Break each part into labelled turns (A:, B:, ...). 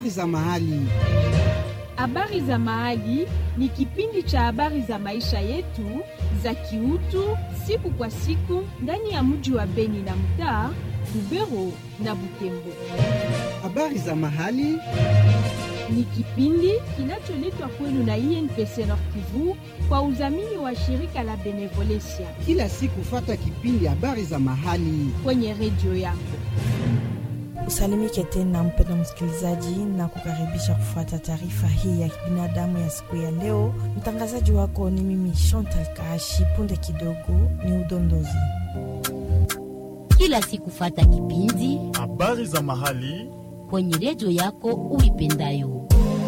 A: za mahali.
B: Habari za Mahali ni kipindi cha habari za maisha yetu za kiutu siku kwa siku ndani ya mji wa Beni na mtaa Lubero na Butembo.
A: Habari za mahali
B: Ni kipindi kinacholetwa kwenu na INPC Nord Kivu kwa udhamini wa shirika la Benevolencia
A: kila siku, fata kipindi habari za mahali.
B: kwenye redio yako.
C: Usalimike tena mpenda msikilizaji, na kukaribisha kufuata taarifa hii ya kibinadamu ya siku ya leo. Mtangazaji wako ni mimi Chantal Kaashi. Punde kidogo ni udondozi.
D: kila siku fata kipindi
E: Habari za mahali
D: kwenye redio yako uipendayo.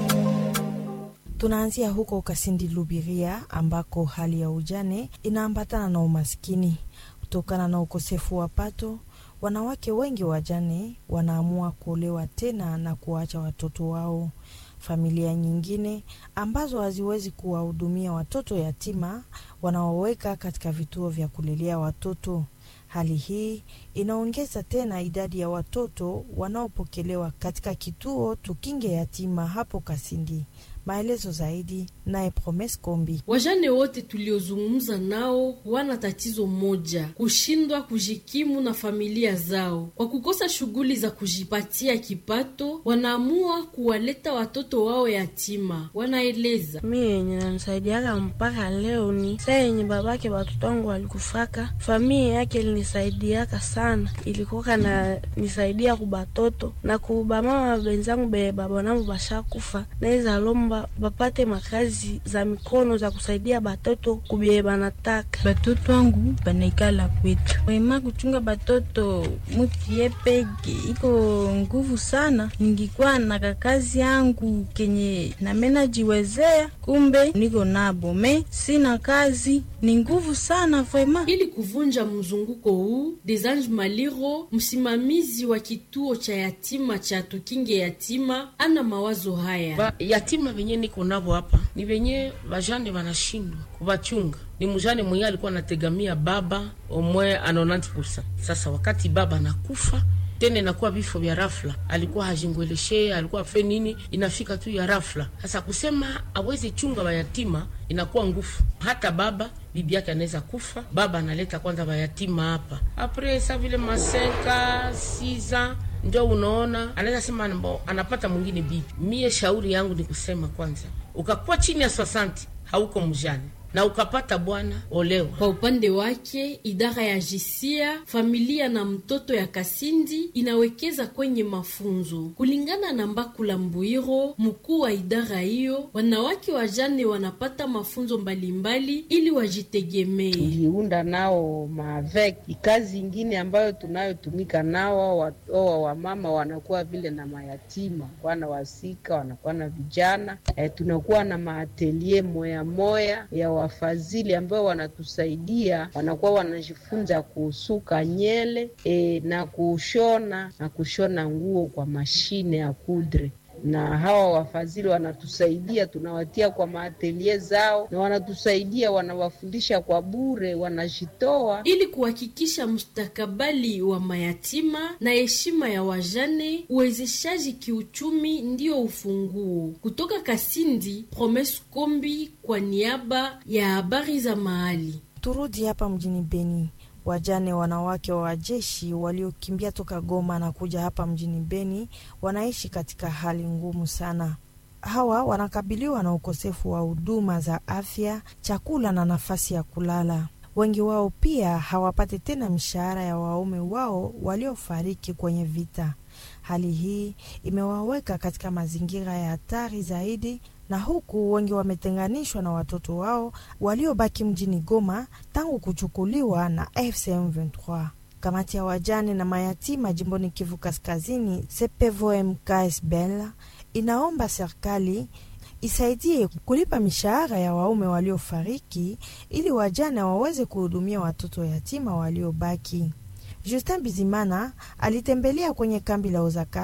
C: Tunaanzia huko Kasindi Lubiria, ambako hali ya ujane inaambatana na umaskini kutokana na ukosefu wa pato. Wanawake wengi wajane wanaamua kuolewa tena na kuacha watoto wao. Familia nyingine ambazo haziwezi kuwahudumia watoto yatima wanaoweka katika vituo vya kulelea watoto. Hali hii inaongeza tena idadi ya watoto wanaopokelewa katika kituo Tukinge Yatima hapo Kasindi. Maelezo zaidi naye Promes Kombi.
F: Wajane wote tuliozungumza nao wana tatizo moja: kushindwa kujikimu na familia zao. Kwa kukosa shughuli za kujipatia kipato, wanaamua kuwaleta watoto wao yatima. Wanaeleza
G: mi yenye nanisaidiaka mpaka leo ni saa yenye babake watoto wangu walikufaka, familia yake ilinisaidiaka sana, ilikuwaka na nisaidia kubatoto na kubamama benzangu be babonangu bashakufa, naweza lomba bapate makazi za mikono za kusaidia batoto kubye banataka.
H: batoto wangu banaikala kwetu wema kuchunga batoto muti ye peke iko nguvu sana. Ningikuwa na kakazi yangu kenye namena jiwezea, kumbe niko nabo me sina kazi, ni nguvu sana vrema.
F: ili kuvunja mzunguko huu. Desange Maliro, msimamizi wa kituo cha yatima cha Tukinge Yatima, ana mawazo haya.
I: ba yatima venye niko navo hapa ni venye vajane vanashindwa kuvachunga. Ni mjane mwenye alikuwa anategamia baba omwe a 90%. Sasa wakati baba anakufa tena inakuwa vifo vya rafla, alikuwa hajingweleshe, alikuwa afe nini, inafika tu ya rafla. Sasa kusema aweze chunga vayatima inakuwa ngufu. Hata baba bibi yake anaweza kufa, baba analeta kwanza vayatima hapa, apre sa vile masenka siza ndio unaona anaweza sema mbo, anapata mwingine bibi. Mie shauri yangu ni kusema kwanza, ukakuwa chini ya swasanti hauko mjane na ukapata bwana olewa.
F: Kwa upande wake, idara ya jisia familia na mtoto ya Kasindi inawekeza kwenye mafunzo. Kulingana na Mbakula Mbuiro, mkuu wa idara hiyo, wanawake wajane wanapata mafunzo mbalimbali ili wajitegemee.
J: tuliunda nao maveki kazi ingine ambayo tunayotumika nao wa- oa wamama wanakuwa vile na mayatima wana wasika wanakuwa na vijana e, tunakuwa na maatelie moya moya ya wafadhili ambao wanatusaidia wanakuwa wanajifunza kusuka nyele e, na kushona na kushona nguo kwa mashine ya kudre na hawa wafadhili wanatusaidia, tunawatia kwa maatelie zao na wanatusaidia, wanawafundisha kwa bure, wanajitoa
F: ili kuhakikisha mustakabali wa mayatima na heshima ya wajane. Uwezeshaji kiuchumi ndio ufunguo. Kutoka Kasindi, Promes Kombi kwa niaba ya habari za mahali.
C: Turudi hapa mjini Beni. Wajane wanawake wa wajeshi waliokimbia toka Goma na kuja hapa mjini Beni wanaishi katika hali ngumu sana. Hawa wanakabiliwa na ukosefu wa huduma za afya, chakula na nafasi ya kulala. Wengi wao pia hawapati tena mishahara ya waume wao waliofariki kwenye vita. Hali hii imewaweka katika mazingira ya hatari zaidi, na huku wengi wametenganishwa na watoto wao waliobaki mjini Goma tangu kuchukuliwa na AFC M23. Kamati ya wajane na mayatima jimboni Kivu Kaskazini, CPVOM KSBL, inaomba serikali isaidie kulipa mishahara ya waume waliofariki ili wajane waweze kuhudumia watoto yatima waliobaki. Justin Bizimana alitembelea kwenye kambi la Ozakaf.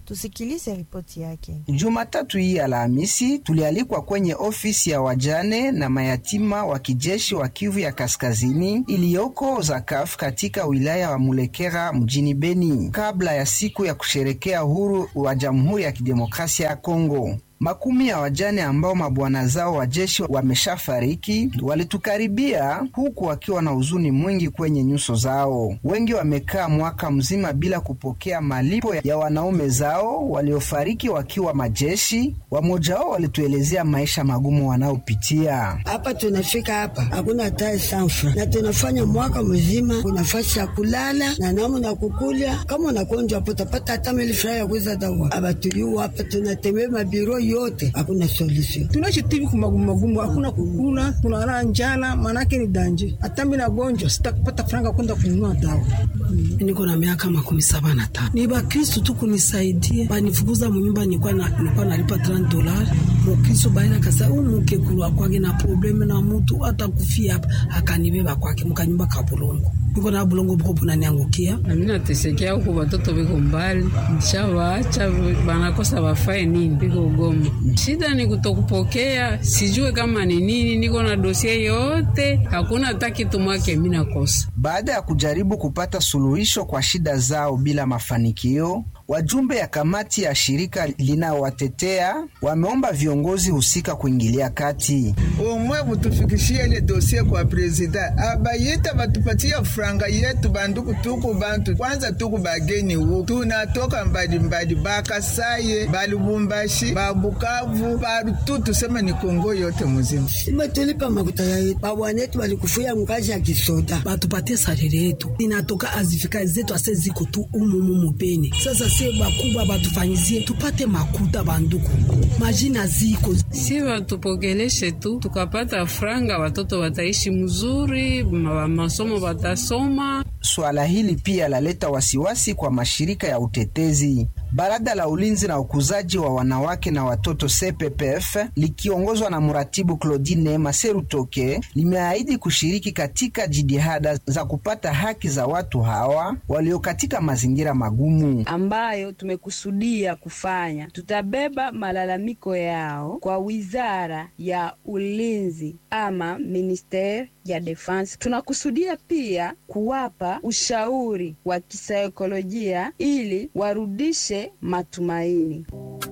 C: Tusikilize ripoti yake.
K: Jumatatu hii Alhamisi tulialikwa kwenye ofisi ya wajane na mayatima wa kijeshi wa Kivu ya Kaskazini iliyoko Zakaf katika wilaya wa Mulekera mjini Beni, kabla ya siku ya kusherekea uhuru wa Jamhuri ya Kidemokrasia ya Kongo. Makumi ya wajane ambao mabwana zao wa jeshi wameshafariki walitukaribia huku wakiwa na huzuni mwingi kwenye nyuso zao. Wengi wamekaa mwaka mzima bila kupokea malipo ya wanaume zao waliofariki wakiwa majeshi. Wamoja wao walituelezea maisha magumu wanaopitia.
L: Hapa tunafika hapa hakuna hata sanfra, na tunafanya mwaka mzima, kuna fasi ya kulala na namu na kukulya. Kama unagonjwa hapo utapata hata milifura ya kuweza dawa. Abatuliu hapa tunatembea mabiro yote, hakuna solution.
M: tunaishi tivi kumagumu magumu, hakuna kukula, tunalala njala, manake ni danje. Hata mimi nagonjwa sitakupata franga kwenda kununua dawa.
N: Niko na miaka makumi saba na tano. Ni Bakristu tu kunisaidie, banifukuza munyumba, nilikuwa na nilikuwa nalipa 30 dolari. Mukristu baina kasa huyu muke kulwa kwake na probleme na mutu hata kufia hapa, akanibeba kwake mukanyumba ka bulongo. Niko na bulongo buko bunaniangukia.
O: Na mimi natesekea huku, watoto biko mbali, nishawaacha banakosa bafae nini, biko Goma. Shida ni kutokupokea, sijue kama ni nini. Niko na dosie yote, hakuna hata kitu mwake mimi nakosa.
K: Baada ya kujaribu kupata suluhisho kwa shida zao bila mafanikio, wajumbe ya kamati ya shirika linaowatetea wameomba viongozi husika kuingilia kati.
P: omwe butufikishie ile dosie kwa prezida abayita batupatia franga yetu banduku tuku bantu kwanza tuku bageni wu tunatoka mbalimbali bakasaye balubumbashi babukavu barutu tuseme ni kongo yote muzima
L: Sima tulipa makuta ya babwanetu balikufia mkazi ya kisoda
N: batupatie sarere yetu inatoka azifika zetu ase ziko tu umumu mupeni. Sasa sie bakubwa batufanyizie tupate makuta banduku, majina ziko
O: si watupokeleshe tu, tukapata franga, watoto wataishi mzuri, ma- masomo watasoma.
K: Swala hili pia laleta wasiwasi kwa mashirika ya utetezi. Baraza la ulinzi na ukuzaji wa wanawake na watoto CPPF likiongozwa na mratibu Claudine Maserutoke limeahidi kushiriki katika jitihada za kupata haki za watu hawa walio katika mazingira magumu.
Q: ambayo tumekusudia kufanya. Tutabeba malalamiko yao kwa wizara ya ulinzi ama ministeri ya defense. Tunakusudia pia kuwapa ushauri wa kisaikolojia ili warudishe matumaini.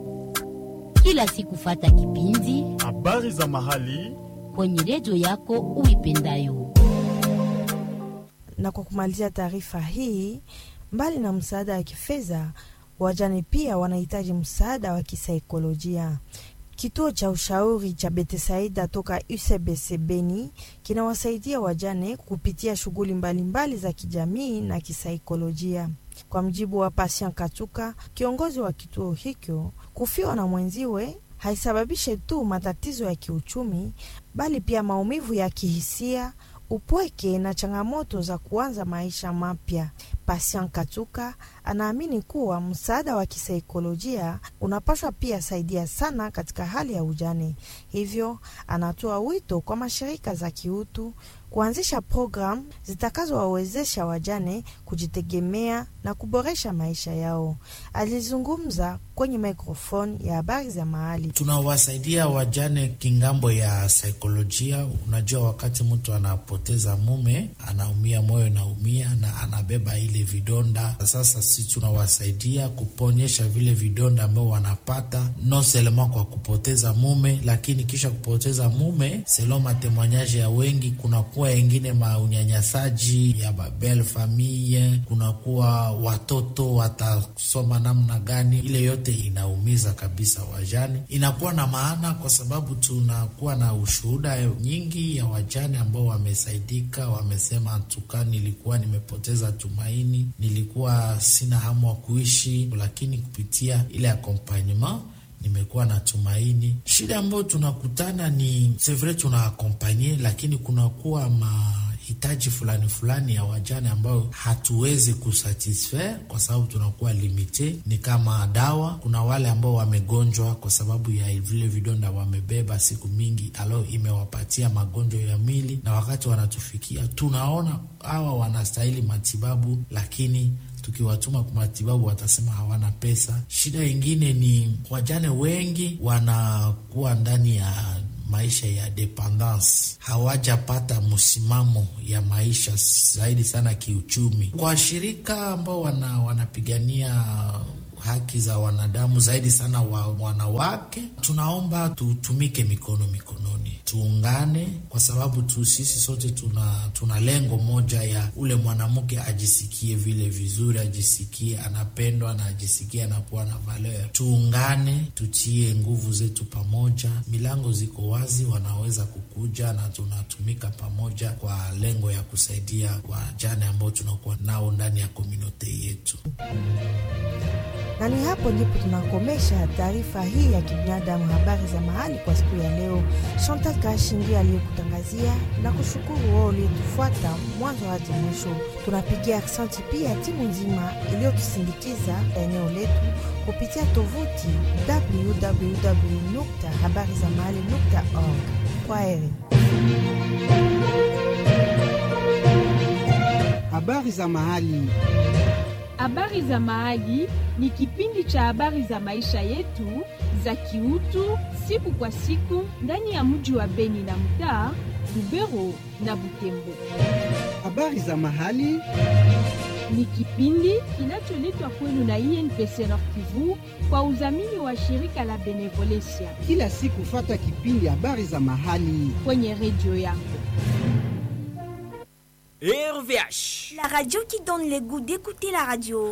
D: Kila siku fata kipindi
E: habari za mahali
D: kwenye redio yako uipendayo.
C: Na kwa kumalizia taarifa hii, mbali na msaada wa kifedha, wajane pia wanahitaji msaada wa kisaikolojia. Kituo cha ushauri cha Betesaida toka UCBC Beni kinawasaidia wajane kupitia shughuli mbalimbali za kijamii na kisaikolojia. Kwa mjibu wa Patient Kachuka, kiongozi wa kituo hicho, kufiwa na mwenziwe haisababishe tu matatizo ya kiuchumi, bali pia maumivu ya kihisia, upweke na changamoto za kuanza maisha mapya. Patient Kachuka anaamini kuwa msaada wa kisaikolojia unapaswa pia saidia sana katika hali ya ujane. Hivyo anatoa wito kwa mashirika za kiutu kuanzisha programu zitakazowawezesha wajane kujitegemea na kuboresha maisha yao. Alizungumza kwenye mikrofoni ya habari za mahali.
R: tunawasaidia wajane kingambo ya saikolojia. Unajua, wakati mtu anapoteza mume anaumia, moyo naumia na anabeba ile vidonda. Sasa si tunawasaidia kuponyesha vile vidonda ambao wanapata no selema kwa kupoteza mume, lakini kisha kupoteza mume, selo matemoanyaje ya wengi, kunakuwa engine maunyanyasaji ya babel famille, kunakuwa watoto watasoma namna gani, ile yote inaumiza kabisa wajane. Inakuwa na maana kwa sababu tunakuwa na ushuhuda nyingi ya wajane ambao wamesaidika, wamesema tuka, nilikuwa nimepoteza tumaini, nilikuwa sina hamu wa kuishi, lakini kupitia ile accompagnement nimekuwa na tumaini. Shida ambayo tunakutana ni sevre tuna akompanye, lakini kunakuwa ma hitaji fulani fulani ya wajane ambayo hatuwezi kusatisfaire kwa sababu tunakuwa limite, ni kama dawa. Kuna wale ambao wamegonjwa kwa sababu ya vile vidonda wamebeba siku mingi, alo imewapatia magonjwa ya mwili, na wakati wanatufikia tunaona hawa wanastahili matibabu, lakini tukiwatuma kwa matibabu watasema hawana pesa. Shida ingine ni wajane wengi wanakuwa ndani ya maisha ya dependance, hawajapata msimamo ya maisha zaidi sana kiuchumi. Kwa shirika ambao wana, wanapigania haki za wanadamu zaidi sana wa wanawake, tunaomba tutumike mikono mikononi, tuungane, kwa sababu tu sisi sote tuna, tuna lengo moja ya ule mwanamke ajisikie vile vizuri, ajisikie anapendwa na ajisikie anakuwa na valeur. Tuungane, tutie nguvu zetu pamoja, milango ziko wazi, wanaweza kukuja na tunatumika pamoja kwa lengo ya kusaidia wajane ambao tunakuwa nao ndani ya komunote yetu
C: na ni hapo ndipo tunakomesha taarifa hii ya kibinadamu, habari za mahali kwa siku ya leo. Chantal Kashi ndiye aliyekutangazia na kushukuru wao uliotufuata mwanzo hadi mwisho. Tunapigia aksanti pia timu nzima iliyotusindikiza eneo letu kupitia tovuti www habari za mahali org. Kwa heri.
A: Habari za mahali.
B: Habari za Mahali ni kipindi cha habari za maisha yetu za kiutu siku kwa siku ndani ya mji wa Beni na mtaa Lubero na Butembo.
A: Habari za Mahali
B: ni kipindi kinacholetwa kwenu na INPC Nord Kivu kwa udhamini wa shirika la Benevolencia.
A: Kila siku fata kipindi habari za mahali
B: kwenye redio yako.
S: RVH.
T: La radio qui donne le goût d'écouter la radio.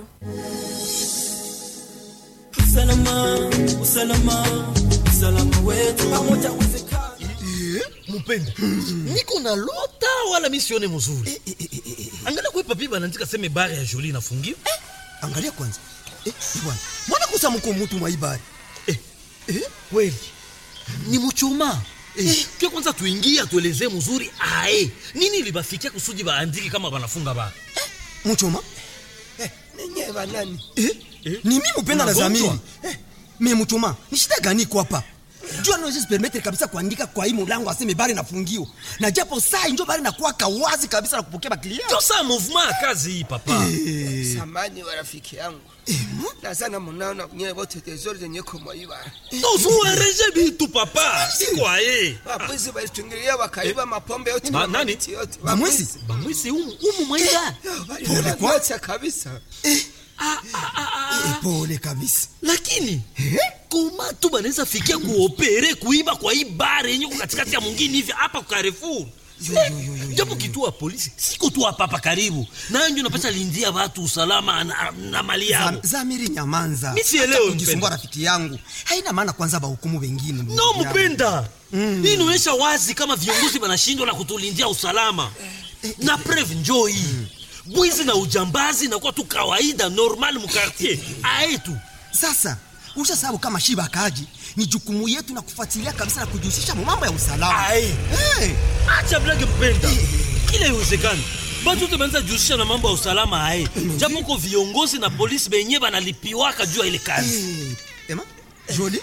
S: Usalama, usalama, usalama wetu pamoja uwezekana.
U: Mupenda, niko na lota wala misione mzuri. Angalia kwa papi banaandika seme bare ya Jolie inafungiwa.
S: Angalia kwanza. Eh, bwana. Mwana kusa mko mtu mwa ibari.
U: Eh, eh, kweli. Ni mchoma. Eh, kia kwanza tuingie atuelezee mzuri ae nini libafikia kusudi baandiki kama banafunga ba
S: eh, mchoma
U: eh, nenye banani
S: eh, eh, ni mimi upenda na zamiri eh, me mchoma ni shida gani kwa hapa jua naweza permettre kabisa kuandika kwa hii mulango aseme bari nafungiwa na japo saa njo bari nakuwa kawazi kabisa na kupokea baklia
U: ndio saa movement ya kazi hii papa
V: eh. samani wa rafiki yangu eh, nazana munaona nyewe wote tezori zenye kumwaiba
U: tozuereje bitu papa sikwaye
V: wapwizi walitungilia wakaiba eh. mapombe yote
U: ba, nani
V: yote
U: bamwisi bamwisi umu umu mwaida
V: pole kwa kabisa
S: eh. Ah, ah, ah, ah. pole kabisa
U: lakini eh? koma tu banaweza fikia kuopere kuiba kwa hii bare yenye katikati ya mwingine hivi hapa kwa Carrefour japo kituo ya polisi siko tu hapa hapa karibu nanjo napata lindia watu usalama na, na mali yao
S: zamiri nyamanza
U: mi sielewe
S: kujisumbua rafiki yangu haina maana kwanza bahukumu wengine
U: no mpenda mm. hii inaonyesha wazi kama viongozi wanashindwa na kutulindia usalama na preve njoo hii mm bwizi na ujambazi nakuwa tu kawaida normal mukartier aetu
S: sasa usha sababu kama shiba akaji ni jukumu yetu na kufuatilia kabisa na kujihusisha mambo ya usalama
U: hey. acha blage mpenda kila iwezekani batu wote banaweza jihusisha na mambo ya usalama aye japo ko viongozi na polisi benye banalipiwaka juu ya ile kazi
S: hey. ema joli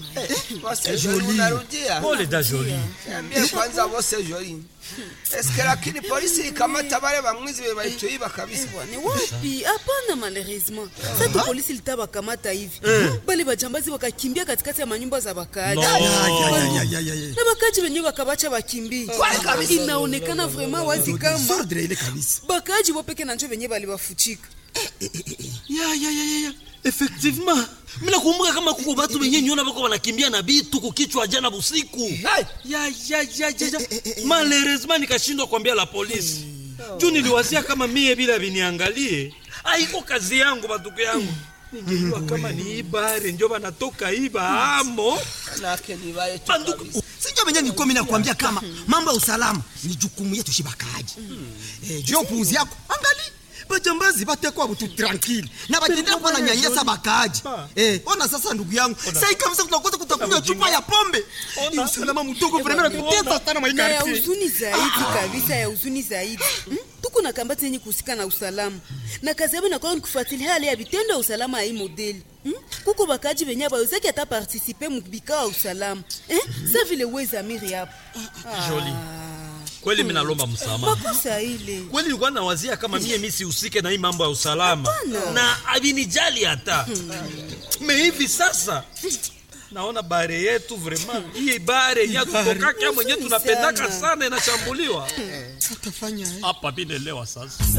V: unarudia
U: pole da joli
V: niambie kwanza wose joli eske lakini polisi ikamata bale bamwizi be balituiba kabisa
W: ni wapi hapana malheureusement sasa polisi litabakamata hivi bale bajambazi wakakimbia katikati ya manyumba za bakaaji na bakaaji wenyewe wakabacha bakimbie inaonekana vraiment wazi kama bakaaji wopeke na njo wenyewe balibafuchika
U: ya ya ya ya effectivement mina kumbuka kama kuko batu benye nyona bako banakimbia na bitu kukichwa jana busiku ya ya ya ya ya malheureusement nikashindwa kuambia la polisi juu niliwazia kama mie bila biniangalie aiko kazi yangu batuko yangu ningejua kama ni ibare njo banatoka iba amo
V: banduku
S: sinjo benye nilikuwa mimi nakwambia kama mambo ya usalama ni jukumu yetu shibakaji eh, juu upuuzi yako angali bajambazi batekwa butu tranquille na batendea kuwa na nyanyasa bakaaji eh, ona sasa ndugu yangu sai kabisa kutakosa kutakunywa chupa ya pombe ni usalama mtoko vrema natutesa sana
W: na ya
S: maikarti
W: huzuni zaidi kabisa ya huzuni zaidi hmm? tuko na kambati yenye kuhusika na usalama na kazi yabo inakuwa ni kufuatilia hali ya vitendo ya usalama ya hii modeli hmm? kuko bakaji benye bawezaki hata partisipe mubikao ya usalama eh? sa vile wezamiri hapo
U: Joli. kweli mi nalomba msamaha
W: makosa ile
U: kweli nilikuwa nawazia kama mie mi sihusike na hii mambo ya usalama
W: Hapana.
U: na avinijali hata me hivi sasa naona bare yetu vraiment hii bare yenye tutokaka mwenye tunapendaka sana inashambuliwa hapa binelewa sasa